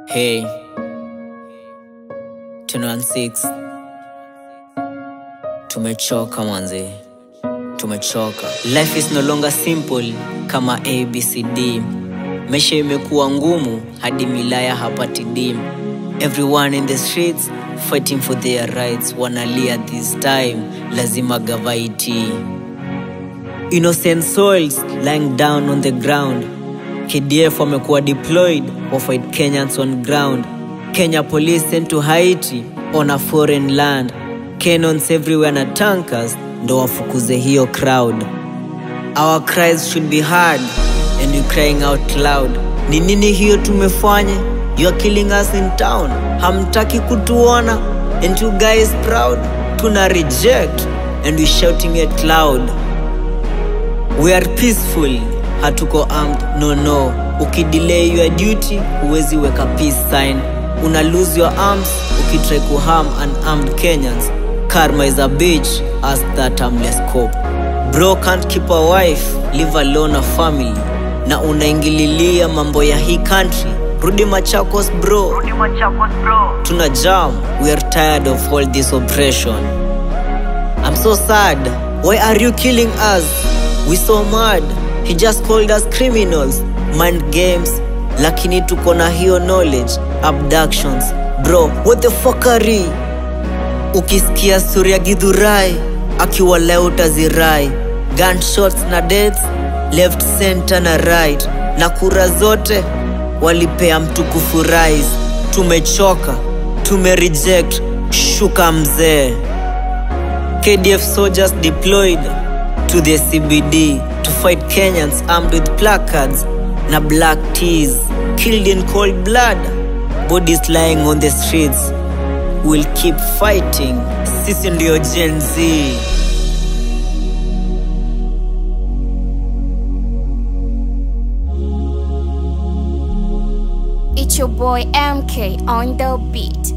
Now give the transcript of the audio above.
Hey, 216 tumechoka manze, tumechoka. Life is no longer simple kama ABCD. Maisha imekuwa ngumu hadi milaya hapati dim. Everyone in the streets fighting for their rights, wanalia this time, lazima gavaiti. Innocent souls lying down on the ground. KDF wamekuwa deployed wa fight Kenyans on ground. Kenya police sent to Haiti on a foreign land. Cannons everywhere na tankers ndo wafukuze hiyo crowd. Our cries should be heard and we crying out loud. Ni nini hiyo tumefanya? You are killing us in town. Hamtaki kutuona and you guys proud. Tuna reject and we shouting it loud. We are peaceful, hatuko armed, no no. Ukidelay your duty, huwezi weka peace sign. Una lose your arms, ukitry kuharm unarmed Kenyans. Karma is a bitch, ask that harmless cop. Bro can't keep a wife, live alone a family. Na unaingililia mambo ya hii country. Rudi Machakos bro. Tuna jam, we are tired of all this oppression. I'm so sad. Why are you killing us? We so mad. He just called us criminals. Mind games. Lakini tuko na hiyo knowledge. Abductions. Bro, what the fuckery? Ukisikia stori ya Githurai akiwa leo utazirai. Gunshots na deaths left center na right, na kura zote walipea mtukufu rais. Tumechoka, tumereject. Shuka mzee. KDF soldiers deployed to the CBD to fight Kenyans armed with placards na black tees, killed in cold blood, bodies lying on the streets. We'll keep fighting. Sisi ndio Gen Z. It's your boy MK on the beat.